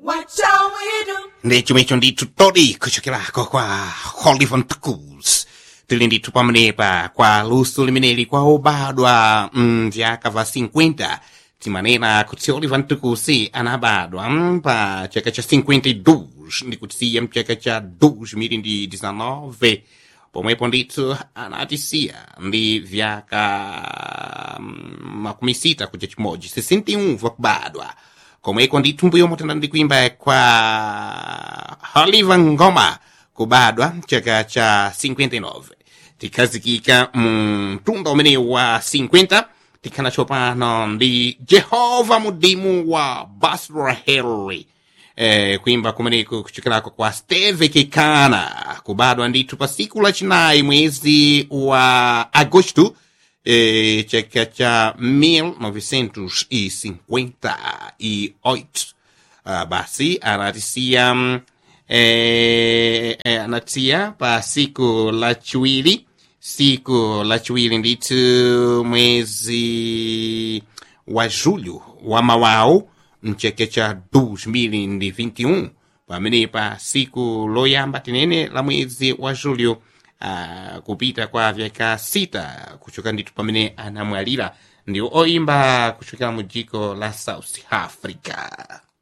What shall we do? ndi chomwecho ndithu todi kuchokerako kwa Hollywood Tools tili ndithu pamenepa kwa luso limeneli kwa obadwa mvyaka va 50 timanena kuti Oliver Tukusi anabadwa mm, pa chaka cha 52 ndikutiya mchaka cha 2019 pomwepo ndithu anatisiya ndi vyaka mm, makumi sita kuja chimodzi 61 vakubadwa komweko ndithu mbuyo motenda ndi kuimba kwa Oliver Ngoma kubadwa chaka cha 59 tikhazikika mtunda umene wa 50 tikhana tsopano ndi jehova mudimu wa basra henry eh, kuimba kumeneko kuchokerako kwa steve kekana kubadwa ndithu pa siku lachinayi mwezi wa agosto eh, chaka cha 1958 uh, basi anatisia mm, eh, eh, anatia pa siku la chiwiri siku la chiwiri ndithu mwezi wa julho wa mawawu mchaka cha 2021 pamene pa siku loyamba tinene la mwezi wa julho uh, kupita kwa vyaka sita kuchoka ndithu pamene anamwalira ndi oimba kuchokera mu dziko la south africa